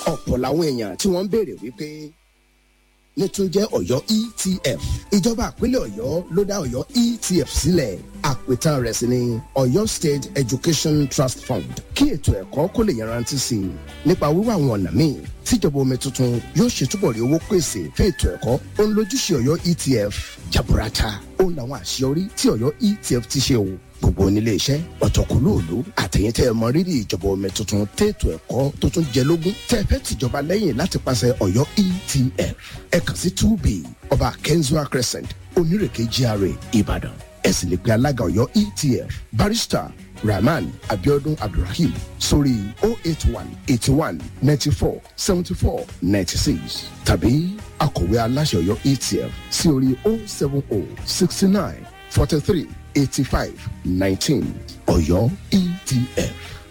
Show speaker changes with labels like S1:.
S1: ọ̀pọ̀ làwọn èèyàn tí wọ́n ń béèrè wípé nítúnjẹ́ ọ̀yọ́ etf ìjọba àpínlẹ̀ ọ̀yọ́ ló dá ọ̀yọ́ etf sílẹ̀ àpètàn rẹ̀ sí ni ọ̀yọ́ state education trust fund kí ètò ẹ̀kọ́ kó lè yanrantí sí i nípa wíwá àwọn ọ̀nà míì tíjọba omi tuntun yóò ṣètúbọ̀ rí owó pèsè fún ètò ẹ̀kọ́ ó ń lójúṣe ọ̀yọ́ etf jaburata ó ń làwọn àṣeyọrí tí ọ̀yọ́ etf ti ṣe o gbogbo onílé iṣẹ́ ọ̀tọ̀kùlóòlù àtẹ̀yìntẹ́ ẹ̀mọ rírì ìjọba omi tuntun tètò ẹ̀kọ́ tó tún jẹ lógún tẹ́ ẹ fẹ́ tìjọba lẹ́yìn láti pàṣẹ ọ̀yọ́ etf ẹ kàn sí two b ọba kenzua crescent onírèké gra ìbàdàn ẹ sì lè pe alága ọ̀yọ́ etf barrister rahman abiodun abdulrahim sórí oh eight one eighty one ninety four seventy four ninety six tàbí akọ̀wé aláṣẹ ọ̀yọ́ etf sí orí oh seven oh sixty nine forty three eighty five nineteen ọ̀yọ́ etf